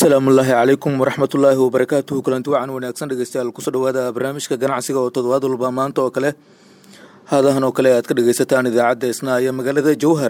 asalaamullaahi calaykum waraxmatullaahi wabarakaatuhu kulanti wacan wanaagsan dhegeystayaal kusoo dhawaada barnaamijka ganacsiga oo toddobaad walba maanta oo kale haadahan oo kale aad ka dhegeysataan idaacadda isnaa iyo magaalada jowhar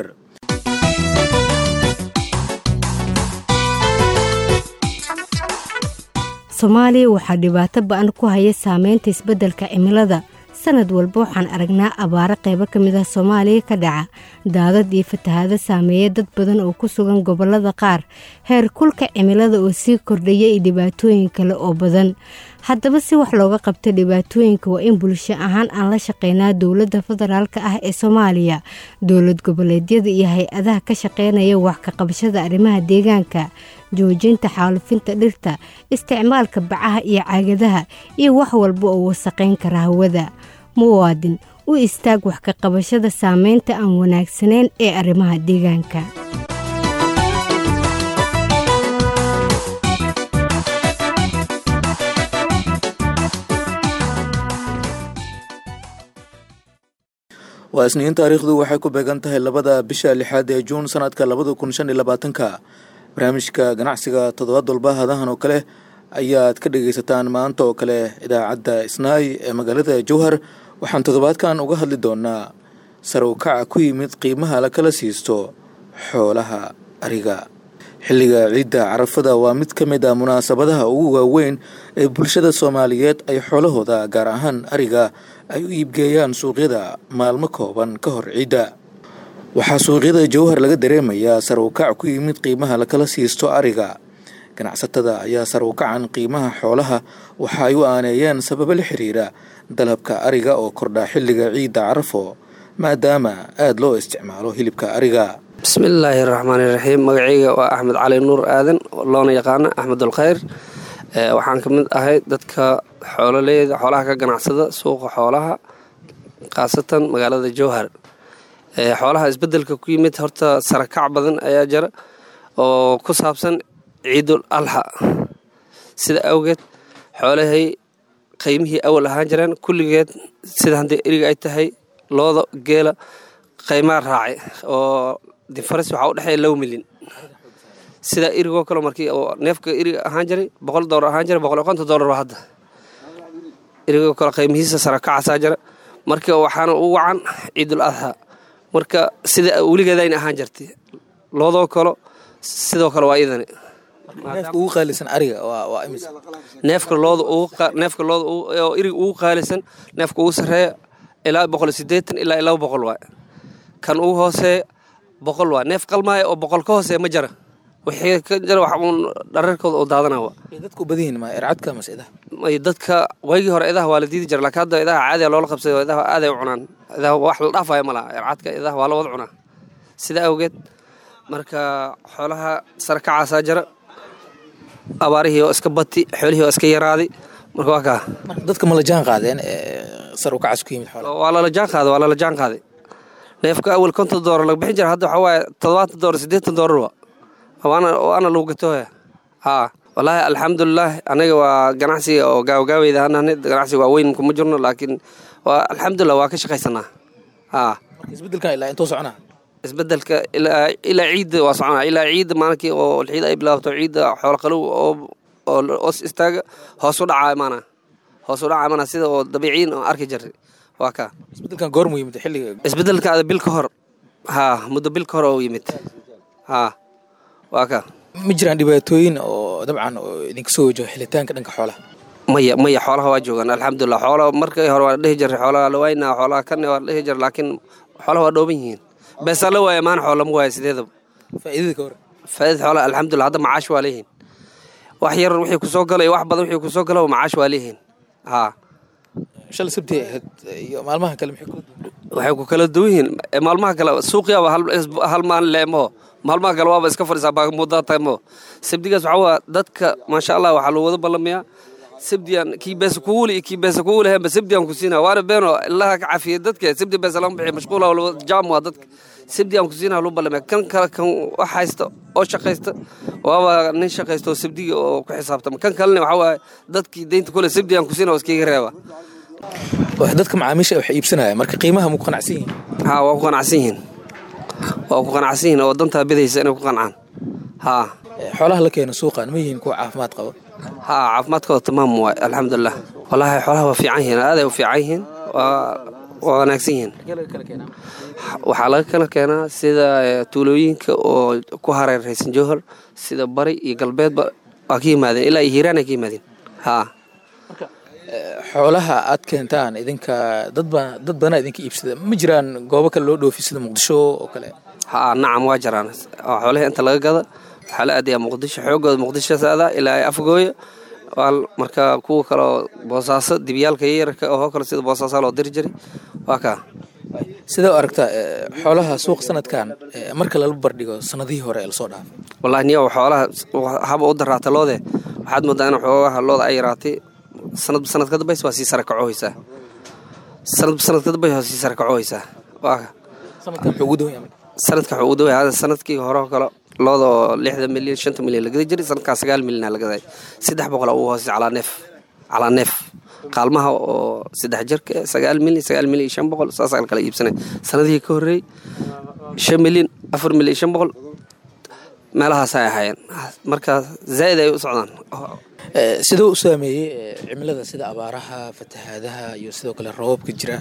soomaaliya waxaa dhibaato ba-an ku haya saameynta isbeddelka cimilada sanad walba waxaan aragnaa abaaro qaybo ka mid ah soomaaliya ka dhaca daadad iyo fatahaado saameeya dad badan oo ku sugan gobollada qaar heer kulka cimilada oo sii kordhaya iyo dhibaatooyin kale oo badan haddaba si wax looga qabta dhibaatooyinka waa in bulsho ahaan aan la shaqeynaa dowladda federaalka ah ee soomaaliya dowlad goboleedyada iyo hay-adaha ka shaqeynaya wax ka qabashada arrimaha deegaanka joojinta xaalufinta dhirta isticmaalka bacaha iyo caagadaha iyo wax walba oo wasaqayn kara hawada muwaadin u istaag wax ka qabashada saameynta aan wanaagsanayn ee arrimaha deegaanka waa isniin taariikhdu waxay ku beegan tahay labada bisha lixaad ee juun sanadka labada kun shan iyo labaatanka barnaamijka ganacsiga toddobaad walba hadahan oo kale ayaad ka dhegaysataan maanta oo kale idaacadda isnaay ee magaalada jowhar waxaan toddobaadkan uga hadli doonaa sare u kaca ku yimid qiimaha la kala siisto xoolaha ariga xilliga ciidda carafada waa mid ka mid a munaasabadaha ugu waaweyn ee bulshada soomaaliyeed ay xoolahooda gaar ahaan ariga ay u iibgeeyaan suuqyada maalmo kooban ka hor ciidda waxaa suuqyada jowhar laga dareemayaa sar u kac ku yimid qiimaha lakala siisto ariga ganacsatada ayaa sar u kacan qiimaha xoolaha waxa ay u aaneeyeen sababo la xiriira dalabka ariga oo kordha xilliga ciidda carafo maadaama aada loo isticmaalo hilibka ariga bismillaahi raxmaani raxiim magacayga waa axmed cali nuur aadan loona yaqaana axmedulkhayr waxaan ka mid ahay dadka xoololeyda xoolaha ka ganacsada suuqa xoolaha khaasatan magaalada jowhar xoolaha isbedelka ku yimid horta sarakac badan ayaa jira oo ku saabsan ciidul alxa sida awgeed xoolahay qiymihii awal ahaan jireen kulligeed sida haddii eriga ay tahay looda geela qaymaa raacay oo difares waxaa u dhexeeya low milyan sida erigoo kale markii oo neefka eriga ahaan jiray boqol doolar ahaan jiray boqol iyo konton doolar ba hadda erigoo kale qaymihiisa sarakacaasaa jira marka waxaana u wacan ciidul adxa marka sida weligeedayna ahaan jirtay loodoo kalo sidoo kale waa idani ugu qaalisan ariga neefka looda neefka looda oo eriga ugu qaalisan neefka ugu sarreeya ilaa boqol iyo sideetan ilaa laba boqol waay kan ugu hooseeya boqol waa neef qalmaaya oo boqol ka hooseeya ma jara wixii ka jira wax uun dhararkooda oo daadanawa dadku badihin ma ercadka mase idaha may dadka waygii hore idaha waa la diidi jira laakiin hadda idaha caadiya loola qabsayo idaha aaday u cunaan idaha wax la dhaafaya ma laha ercadka idaha waa la wada cunaa sida awgeed marka xoolaha sarakacaasaa jira abaarihii oo iska bati xoolihii oo iska yaraaday marka waa kaa dadka ma la jaan qaadeen sar u kacas ku yimid xoolaha waa lala jaan qaaday waa lala jaan qaaday neefka awal konton doolar laga bixin jira hadda waxaa waaye toddobaatan doolar siddeetan doolar wa waana lagu gatooya haa wallaahi alxamdulilah anaga waa ganacsiga oo gaawagaaweyda hanahne ganacsiga waa weyn kuma jirno laakiin waa alxamdulilah waa ka shaqaysanaa haa isbedelkan ilaa intuu soconaa isbedelka ilaa ciidda waa soconaa ilaa ciidda maalinkii oo ciida ay bilaabto ciidda xoolo qalow oo os istaaga hoos u dhacaa imaana hoos u dhacaa imaana sida oo dabiiciin oo arki jiray waa kaa isbedelkan goormuu yimid xilliga isbedelka bil ka hor haa muddo bil ka hor oo yimid haa waa ka ma jiraan dhibaatooyin oo dabcan oo idinka soo wajaho xilitaanka dhanka xoolaha maya maya xoolaha waa joogaan alxamdulilah xoolaha markii hore waa la dhihi jiray xoolaha la waynaa xoolaha kan waa la dhihi jiray laakiin xoolaha waa dhooban yihiin beesaa la waaya maana xoola lama waaya sideedaba faa'iidada ka hor faa'iidada xoolaha alxamdulilah hadda macaash waa leeyihiin wax yar wixii kusoo gala iyo wax badan wixii kusoo gala macaash waa leeyihiin haa shalay sabti ahayd iyo maalmaha kale maxay kula duwan waxay ku kala duwan yihiin maalmaha kale suuqiyaaba hal maalin leemo maalmaha kale waaba iska fadhisaa baamuddatamo sabdigaas waxaa waa dadka maasha allah waxaa loo wada ballamayaa sabdiyan kii beesa kuguuli iyo kii beesa kuguuli heenba sabdiyan ku siinaa waana beeno ilaha ka cafiya dadka sabdi beesa lama bixiyo mashquula jaam waa dadka sabdiyan ku siinaa loo ballamaya kan kale kan wax haysta oo shaqaysta waaba nin shaqaysta oo sabdiga oo ku xisaabtama kan kalena waxaa waaye dadkii deynta kule sabdiyan ku siinaa oo iskaga reeba dadka macaamiisha wax iibsanaya marka qiimaha ma ku qanacsan yihiin haa waa ku qanacsan yihiin waa ku qanacsan yihiin oo dantaa bidaysa inay ku qancaan haa xoolaha la keeno suuqan ma yihiin kuwa caafimaad qaba haa caafimaadkooda tamaam waay alxamdulilah wallaahi xoolaha waa fiican yihiin aaday u fiican yihiin waa waa wanaagsan yihiin waxaa laga kala keenaa sida tuulooyinka oo ku hareeraysan jowhar sida bari iyo galbeedba waa ka yimaadeen ilaa iyo hiiraan ay ka yimaadeen haa xoolaha aad keentaan idinka dadba dad badanaa idinka iibsada ma jiraan goobo kale loo dhoofi sida muqdisho oo kale haa nacam waa jiraan xoolihii inta laga gada waxaa la aadayaa muqdisho xoogooda muqdisho saada ilaa afgooya marka kuwa kaleo boosaaso dibyaalka yararka oo kale sida boosaaso loo diri jiray waa kaa sidee u aragtaa xoolaha suuq sanadkan marka lala bardhigo sanadihii hore ee lasoo dhaafay wallahi niyo xoolaha haba u daraata loode waxaad moodaa in xoogaha looda ay yaraatay sanadba sanad ka dambays waa sii sare kacohaysaa sanadba sanad ka dambays waa sii sare kacohaysaa waa sanadkan wuxuu ugu dawaya sanadka wuxuu ugu dawaya sanadkii hore oo kale looda oo lixdan milyan shanta milyan la gadi jiray sanadkaa sagaal milyan la gaday saddex boqol ugu hoosay calaa neef calaa neef qaalmaha oo saddex jirka sagaal milyan sagaal milyan iyo shan boqol saasaa la kala iibsanay sanadihii ka horreeyey shan milyan afar milyan iyo shan boqol meelahaasay ahaayeen marka zaa'id ay u socdaan sidoo u saameeyey cimilada sida abaaraha fatahaadaha iyo sidoo kale roobabka jira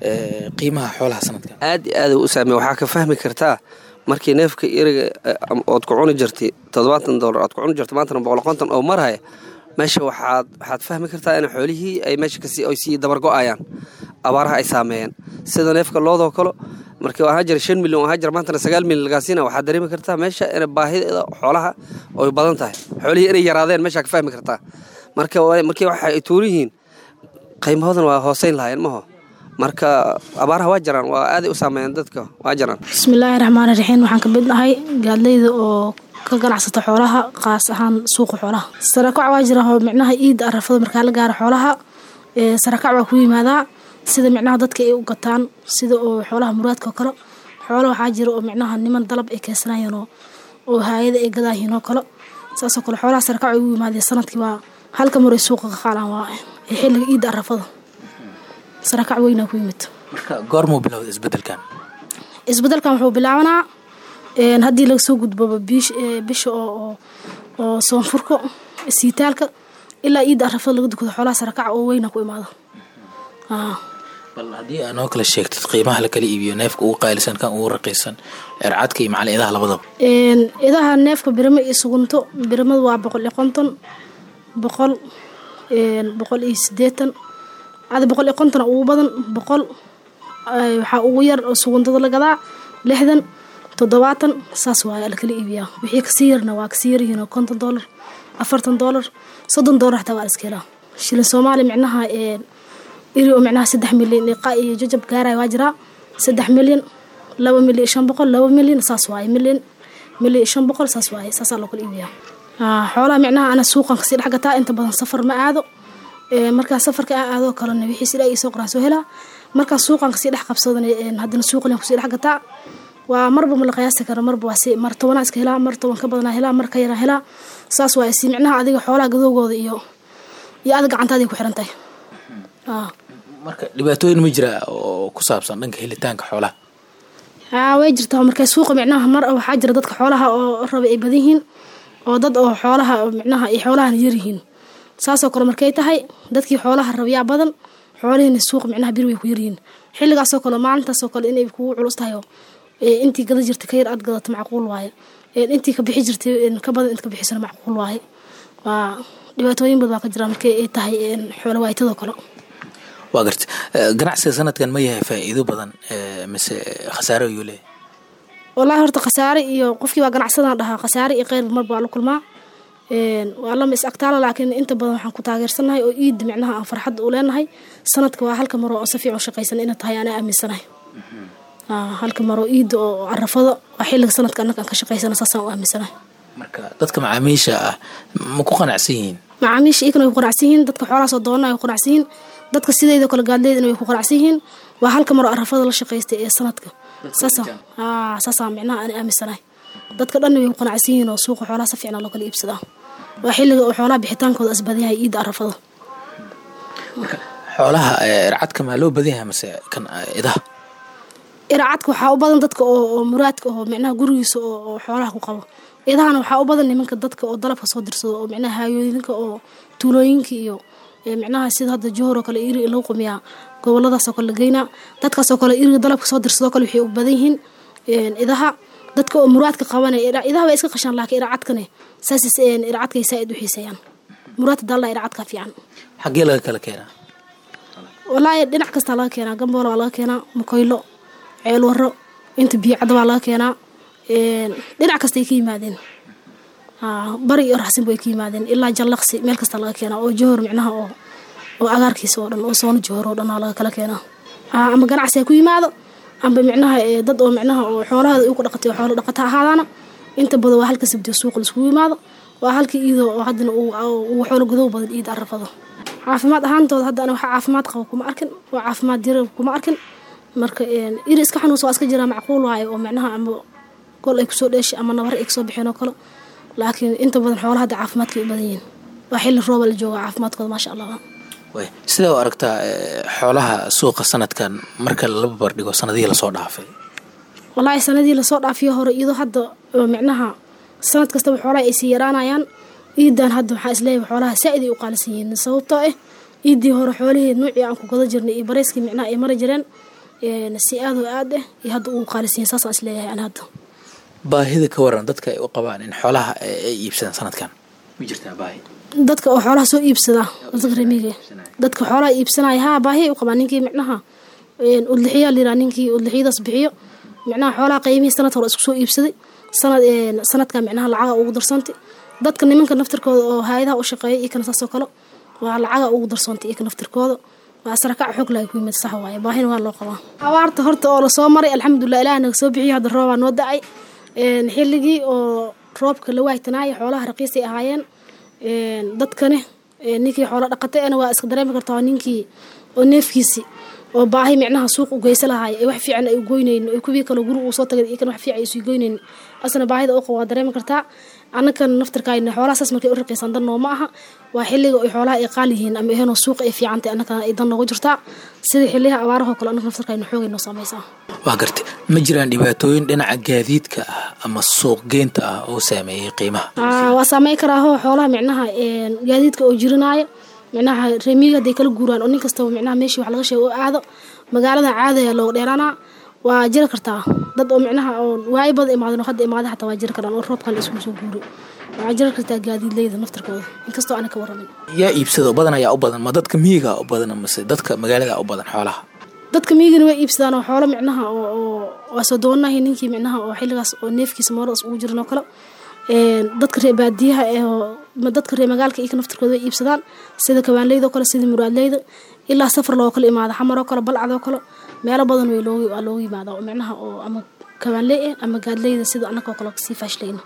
qiimaha xoolaha sanadkan aad iyo aad u saameeye waxaa ka fahmi kartaa markii neefka iriga ood ku cuni jirtay toddobaatan dollar ood ku cuni jirtay maantana boqol konton oo marhaya meesha waxaad waxaad fahmi kartaa in xoolihii ay meesha kasi ay sii dabargo-ayaan abaaraha ay saameeyeen sida neefka loodoo kale markii ahaa jira shan milyan ahaa jira maantana sagaal milyan lagaasiina waxaad dareemi kartaa meesha in baahideeda xoolaha ay badan tahay xoolihii inay yaraadeen meeshaa ka fahmi kartaa marka markii waxa ay tuuran yihiin qiimahoodana waa hooseyn lahaayeen maho marka abaaraha waa jiraan waa aaday u saameeyeen dadka waa jiraan bismillaahi raxmaani raxiim waxaan ka mid nahay gaadleyda oo ka ganacsata xoolaha qaas ahaan suuqa xoolaha sarakac waa jira oo micnaha iida arafada markaa la gaaro xoolaha sarakac waa ku yimaadaa sida micnaha dadka ay u gataan sida oo xoolaha muraadka oo kale xoola waxaa jira oo micnaha niman dalab ay keensanayeen oo haayada ay gadaayihiin oo kale saasoo kale xoolaha sarakac ay u yimaadeen sanadkii waa halka mar ay suuqa ka qaalaan waa xilliga iida arafada sarakac weynaa ku yimid marka goormuu bilowda isbedelkan isbedelkan wuxuu bilaabanaa haddii laga soo gudboba bisha oo soonfurka siitaalka ilaa iida arafada laga dukado xoolaha sarakaca oo weyna ku imaada bal haddii aa noo kala sheegtid qiimaha la kala iibiyo neefka ugu qaalisan kan ugu raqiisan ercadka iyo macali idaha labadaba idaha neefka birimo iyo sugunto birimadu waa boqol iyo konton boqol boqol iyo sideetan ada boqol iyo konton ugu badan boqol waxaa ugu yar oo suguntada la gadaa lixdan toddobaatan saas waaya lakala iibiyaa wixii kasii yarna waa kasii yaryihiin oo konton doolar afartan doolar soddon doolar xataa waa la iska helaa shilin soomaali micnaha iri oo micnaha saddex milyan iqa iyo jajab gaaraya waa jiraa saddex milyan laba milyan shan boqol laba milyan saas waaye milyan milyan shan boqol saas waaye saasaa loo kala iibiyaa xoolaha micnaha ana suuqan kasii dhex gataa inta badan safar ma aado markaa safarka aan aadoo kalena wixii sida ay soo qoraan soo helaa markaa suuqan kasii dhex qabsadan haddana suuqan kusii dhex gataa waa marba ma la qiyaasi kara marba waa si mar tobanaa iska helaa mar toban ka badanaa helaa mar ka yaraa helaa saas waa si micnaha adiga xoolaha gadoogooda iyo iyo adag gacantaadii ku xiran tahay marka dhibaatooyin ma jira oo ku saabsan dhanka helitaanka xoolaha haa way jirtaa markay suuqa micnaha mar waxaa jira dadka xoolaha oo raba ay badan yihiin oo dad oo xoolaha micnaha ay xoolahana yar yihiin saasoo kale markay tahay dadkii xoolaha rabayaa badan xoolihiina suuqa micnaha bir way ku yaryihiin xilligaasoo kale maalintaasoo kale inay kugu culus tahay oo intii gada jirta ka yar aad gadato macquul waaye intii ka bixi jirtay ka badan int ka bixisana macquul waaye waa dhibaatooyin badan baa ka jira markay ay tahay xoolo waaytadoo kale waa garta ganacsiga sanadkan ma yahay faa'iido badan mise khasaare ayuu leeyahay wallaahi horta khasaare iyo qofkii waa ganacsadaan dhahaa khasaare iyo qeyrba marba waa la kulmaa waa lama is agtaala laakiin inta badan waxaan ku taageersanahay oo iida micnaha aan farxadda u leenahay sanadka waa halka maroo oo si fiican shaqaysan ina tahay anaa aaminsanahay halka maroo iida oo arafada waa xilliga sanadka annaga aan ka shaqaysana saasaan u aaminsanahay marka dadka macaamiisha ah ma ku qanacsan yihiin macaamiisha iyagana way ku qanacsan yihiin dadka xoolahaasoo doonana way ku qanacsan yihiin dadka sidayda kale gaadleydana way ku qanacsan yihiin waa halka maroo arafada la shaqaystay ee sanadka saasaa micnaha aan aaminsanahay dadka dhanna way ku qanacsan yihiin oo suuqa xoolaha si fiicna loo kala iibsadaa waa xilliga oo xoolaha bixitaankooda asbadan yahay iida arafada xoolaha ercadka maa loo badan yahay mase kan idaha iracadka waxaa u badan dadka oo muraadka oo micnaha gurigiisa oo xoolaha ku qabo idahana waxaa u badan nimanka dadka oo dalabka soo dirsado oo micnaha haayooyinka oo tuulooyinka iyo micnaha sida hadda johor oo kale iri lagu qumiyaa goboladaasoo kale la geynaa dadkaasoo kale iriga dalabka soo dirsadoo kale waxay u badan yihiin idaha dadka oo muraadka qabanaya idaha way iska qashaan laakiin iracadkane saas iracadkay saa-id u xiiseeyaan muraadka dalla iracadka fiican xaggee laga kala keenaa walaahi dhinac kastaa laga keenaa gamboola waa laga keenaa makoylo ceel waro inta biyocadda waa laga keenaa dhinac kastay ka yimaadeen bari iyo raxsin bay ka yimaadeen ilaa jallaqsi meel kasta laga keenaa oo johor micnaha oo oo agaarkiisa oo dhan oo soona johor oo dhan waa laga kala keenaa ama ganacsi ha ku yimaado amba micnaha dad oo micnaha oo xoolahooda igu dhaqatay oo xoolo dhaqata ahaadaana inta badan waa halka sabdiyo suuqa laiskugu yimaado waa halka iido oo haddana uu xoolo godow badan iid arafado caafimaad ahaantooda hadda ana waxa caafimaad qabo kuma arkin waa caafimaad dira kuma arkin marka iri iska xanuunsa waa iska jiraa macquul waaye oo micnaha ama gol ay kusoo dheeshay ama nabar ay kasoo bixeen oo kale laakiin inta badan xoolaha hadda caafimaadkay u badan yihiin waa xilli rooba la jooga caafimaadkooda maasha allah sidaa u aragtaa xoolaha suuqa sanadkan marka lala barbardhigo sanadihii lasoo dhaafay walaahi sanadihii lasoo dhaafiyo hore iyadoo hadda micnaha sanad kastaba xoolaha ay sii yaraanayaan iidan hadda waxaa isleeyahay xoolaha saa-id ay u qaalisan yihiin sababtoo ah iidii hore xoolihii nuucii aan ku gada jirnay iyo bareyskii micnaha ay mari jireen si aad oo aad ah iyo hadda ugu qaalisan yihiin saasaan isleeyahay an hadda baahida ka waran dadka ay u qabaan in xoolaha ay iibsadaan sanadkan ma jirtaa baahi dadka oo xoolaha soo iibsada dadka remiga dadka xoolaha iibsanaya haa baahi ay u qabaan ninkii micnaha udlixiyaa liraa ninkii udlixiyadaas bixiyo micnaha xoolaha qiimihii sanad hore isku soo iibsaday sanad sanadka micnaha lacaga ugu darsantay dadka nimanka naftirkooda oo hay-adaha u shaqeeya iyo kana saasoo kale waa lacaga ugu darsantay iyo ka naftirkooda waa sarakac xoog lahay ku yimid sax waaye baahina waa loo qabaa abaarta horta oo lasoo maray alxamdulilah ilaah naga soo bixiyo hadda roobaa noo da-ay xilligii oo roobka la waaytanaaya xoolaha raqiisay ahaayeen dadkane ninkii xoolo dhaqatay ana waa iska dareemi kartaa ninkii oo neefkiisi oo baahi micnaha suuq u geysa lahaay ee wax fiican ay u goynayn ee kuwii kale guri uu soo tagay iyo kan wax fiican ay sii goynayn asna baahida u qabo waa dareemi kartaa annakan naftarkaayna xoolaha saas markay u raqiisan dan nooma aha waa xilliga ay xoolaha ay qaal yihiin ama ahaynoo suuqa ay fiicantay annakana ay dan noogu jirtaa sida xilliyaha abaarahoo kale annaka naftarkaayna xoogay noo saameysaa waa gartay ma jiraan dhibaatooyin dhinaca gaadiidka ah ama suuq geynta ah oo saameeyey qiimaha waa saamey karaaho xoolaha micnaha gaadiidka oo jirinaayo micnaha reemiga hadday kala guuraan oo nin kastaba micnaha meeshii wax laga sheego oo aado magaalada caadaya looga dheeraanaa waa jiri kartaa dad oo micnaha oo waayo badan imaadeen oo hadda imaaday xataa waa jiri karaan oo roobkan la iskugu soo guuri waxaa jiri kartaa gaadiidleyda naftarkooda inkastoo ana ka waramin yaa iibsado badan ayaa u badan ma dadka miyiga u badan mase dadka magaalada u badan xoolaha dadka miyigana way iibsadaan oo xoolo micnaha oo waa soo doonahay ninkii micnaha oo xilligaas oo neefkiisa mooradaas ugu jiran oo kale dadka ree baadiyaha dadka ree magaalka iyo naftarkooda way iibsadaan sida kabaanleyda oo kale sida muraadleyda ilaa safar loo kale imaado xamar oo kale balcad oo kale meelo badan way loogu waa loogu yimaada oo micnaha oo ama kabaanley ah ama gaadleyda sida annaka oo kale sii faashlayna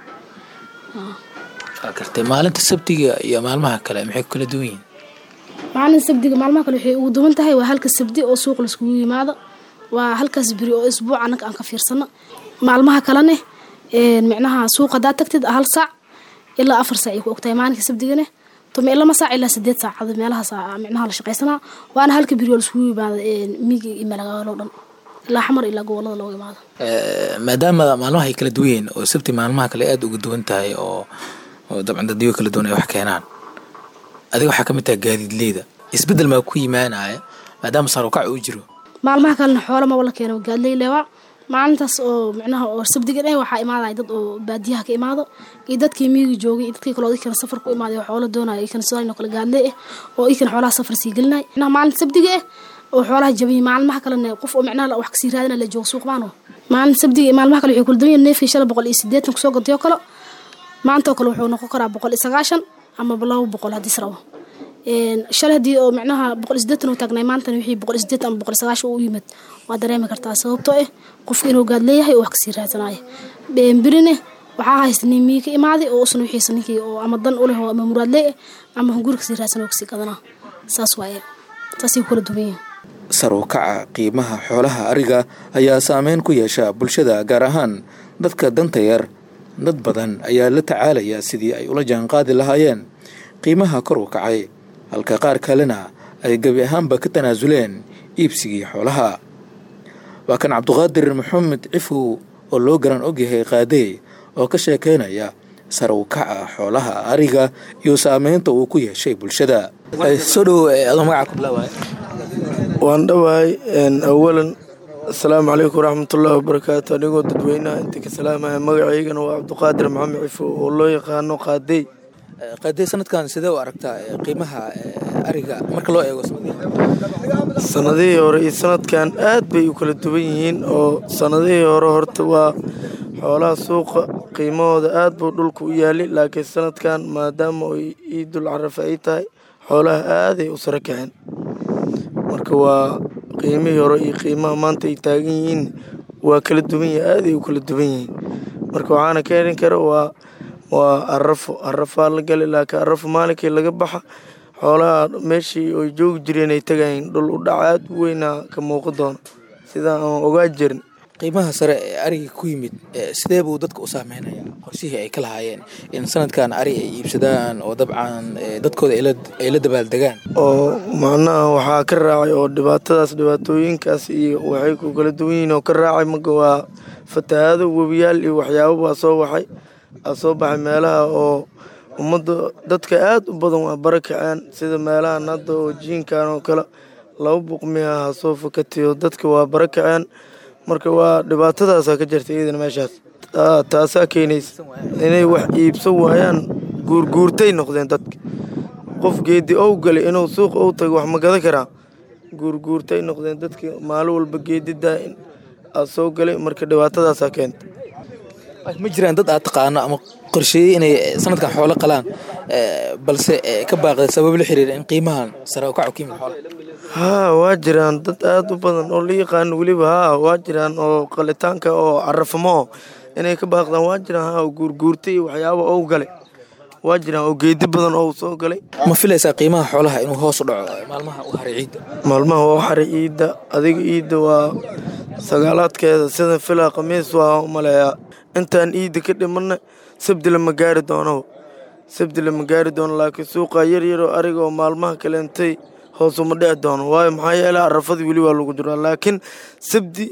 waa gartay maalinta sabtiga iyo maalmaha kale maxay ku kala duwan yihiin maalin sabdiga maalmaha kale waxay ugu duwan tahay waa halka sabdi oo suuq laiskugu yimaado waa halkaas beri oo isbuuc annaga aan ka fiirsano maalmaha kalene micnaha suuq haddaad tagtid hal saac ilaa afar saac ay ku ogtahay maalinka sabdigane tome lama saac ilaa sideed saacad meelahaas micnaha la shaqaysanaa waana halka beri oo laiskugu yimaado miyiga iyo malagaalo dhan ilaa xamar ilaa gobolada looga imaado maadaama maalmaha ay kala duwan yihiin oo sabti maalmaha kale aada uga duwan tahay oo oo dabcan dadyo kala duwan ay wax keenaan adiga waxaa ka mid tahay gaadiidleyda isbeddel maa ku yimaanaya maadaama sarukac uu jiro maalmaha kalena xoolo maba la keeno gaadley leewaa maalintaas oo micnaha oo sabdigan eh waxaa imaadaya dad oo baadiyaha ka imaado iyo dadkii miyiga joogay iyo dadkii kaloo ikana safar ku imaaday oo xoolo doonaya ikana sidaan oo kale gaadley ah oo ikana xoolaha safar sii gelinaya micnaha maalinta sabdiga eh oo xoolaha jabiyi maalmaha kalena qof oo micnaha wax kasii raadina la joogo suuq maano maalinta sabdiga iyo maalmaha kale waxay kula duwan yihiin neefkii shala boqol iyo sideetan kusoo gatay oo kale maanta oo kale wuxuu noqon karaa boqol iyo sagaashan ama laba boqol haddii israbo shalay haddii oo micnaha boqol iyo sideetan uu taagnay maantana wixii boqol iyo sideetan ama boqol iyo sagaashan uu yimid waa dareemi kartaa sababtoo ah qofka inuu gaad leeyahay oo wax kasii raadsanayo berine waxaa haysta nin miyi ka imaaday oo usna wixiisa ninkii oo ama dan u leh oo ama muraad lee ah ama hunguri kasii raadsan oo kasii gadanaa saas waaye saasay kula duwan yihiin sar u kaca qiimaha xoolaha ariga ayaa saameyn ku yeesha bulshada gaar ahaan dadka danta yar dad badan ayaa la tacaalaya sidii ay ula jaanqaadi lahaayeen qiimaha kor u kacay halka qaar kalena ay gebi ahaanba ka tanaasuleen iibsigii xoolaha waa kan cabduqaadir maxamed cifow oo loo garan ogyahay qaadey oo ka sheekeynaya sare u kaca xoolaha ariga iyo saameynta uu ku yeeshay bulshada soo dhowo adoo magaca ku bilaabaya waan dhawahay awalan asalaamu calaykum waraxmatullaahi wabarakaatu anigoo dadweynaha inta ka salaamaya magacaygana waa cabduqaadir maxamed cifo oo loo yaqaano qaadey qaadey sanadkan sidee u aragtaa qiimaha ariga marka loo eego sanadihii hore iyo sanadkan aad bay u kala duwan yihiin oo sanadihii hore horta waa xoolaha suuqa qiimahooda aad buu dhulka u yaali laakiin sanadkan maadaama ay iidul carafa ay tahay xoolaha aaday u sare kaceen marka waa qiimihii hore iyo qiimaha maanta ay taagan yihiin waa kala duwan yihin aaday u kala duwan yihiin marka waxaana keenin kara waa waa arafo arafaa la gali laakiin arafo maalinkii laga baxa xoolaha meeshii ay joogi jireen ay tagayiin dhul u dhac aad u weynaa ka muuqi doono sidaa aan ogaa jirin qiimaha sare ee ariga ku yimid sidee buu dadka u saameynaya qorshihii ay ka lahaayeen in sanadkan ari ay iibsadaan oo dabcan dadkooda ay la dabaaldegaan oo macnaha waxaa ka raacay oo dhibaatadaas dhibaatooyinkaas iyo waxay ku kala duwan yihiin oo ka raacay marka waa fatahaado webiyaal iyo waxyaabo baa soo waxay aa soo baxay meelaha oo ummadda dadka aad u badan waa bara kaceen sida meelahan hadda oo jiinkan oo kale laba buqmiha ha soo fakatiyo dadka waa bara kaceen marka waa dhibaatadaasaa ka jirta iyadana meeshaas taasaa keenaysa inay wax iibsan waayaan guurguurtay noqdeen dadka qof geedi ow galay inuu suuq ou tago wax ma gadan karaa guurguurtay noqdeen dadka maalin walba geedidaa aa soo galay marka dhibaatadaasaa keenta ma jiraan dad aad taqaano ama qorsheeyey inay sanadkan xoolo qalaan balse ka baaqda sabab la xiriira in qiimahan sare u kaco ka yimid xoolaha haa waa jiraan dad aad u badan oo la yaqaano weliba haa waa jiraan oo qalitaanka oo carafamo inay ka baaqdaan waa jiraan haa guurguurtay iyo waxyaaba ou galay waa jiraan oo geedi badan oo soo galay ma filaysaa qiimaha xoolaha inuu hoos u dhaco maalmaha u haray ciidda maalmaha waa haray ciidda adiga ciidda waa sagaalaadkeeda sida filaa khamiis waa u maleeyaa intaan ciidda ka dhimanna sabdi lama gaari doono sabdi lama gaari doono laakiin suuqa yar yaroo ariga oo maalmaha kaleentay hoosuma dhici doono waayo maxaa yeele arafadii weli waa lagu jiraa laakiin sabdi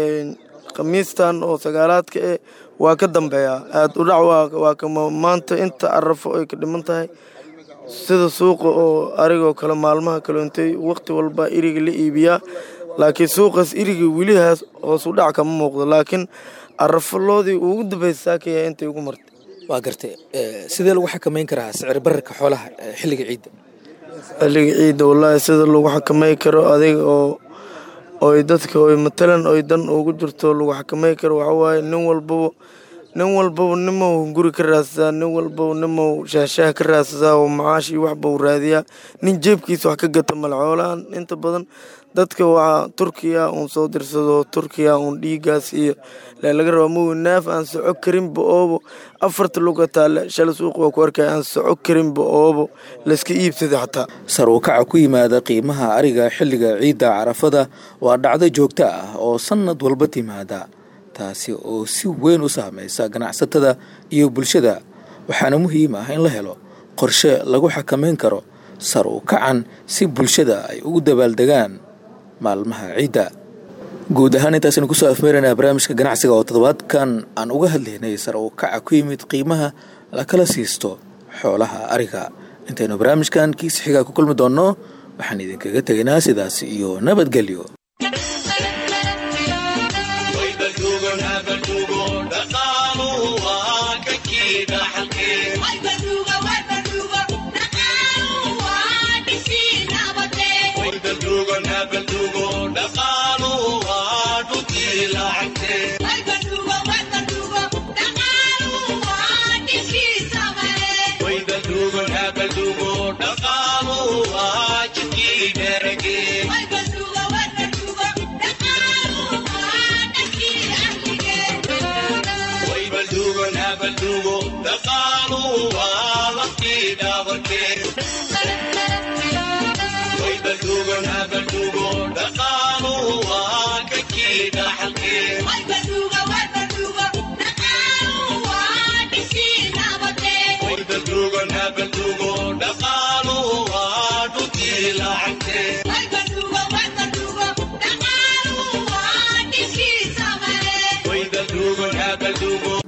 khamiistan oo sagaalaadka eh waa ka dambeeyaa aad u dhac waa kama maanta inta arafo ay ka dhiman tahay sida suuqa oo arigoo kale maalmaha kaleentay waqti walba iriga la iibiyaa laakiin suuqaas iriga welihaas hoos u dhac kama muuqdo laakiin arafaloodii ugu dambaysa saakaya intay ugu martay waa gartay sidee lagu xakameyn karaa sicir bararka xoolaha xilliga ciidda xilliga ciidda wallaahi sida lagu xakamey karo adiga oo oy dadka oy matalan oy dan ugu jirto lagu xakamey karo waxawaaye nin walbaba nin walbaba nimou guri ka raadsadaa nin walbaba nimou shaahshaah ka raadsadaa oo macaash iyo waxba u raadiyaa nin jeebkiisa wax ka gata male xoolahan inta badan dadka waxaa turkiya uun soo dirsado turkiya uun dhiigaas iyo laga raba mawi naaf aan soco karinba oobo afarta lugataa shala suuq waa ku arkaya aan soco karinba oobo layska iibsada xataa sar u kaca ku yimaada qiimaha ariga xilliga ciidda carafada waa dhacdo joogto ah oo sannad walba timaada taasi oo si weyn u saamaysa ganacsatada iyo bulshada waxaana muhiim ah in la helo qorshe lagu xakameyn karo sar u kacan si bulshada ay ugu dabaaldegaan maalmaha ciidda guud ahaan intaasaynu kusoo afmeeraynaa barnaamijka ganacsiga oo toddobaadkan aan uga hadlaynay sar u kaca ku yimid qiimaha la kala siisto xoolaha ariga intaynu barnaamijkan kiisa xigaa ku kulmi doonno waxaan idinkaga tegaynaa sidaas iyo nabadgelyo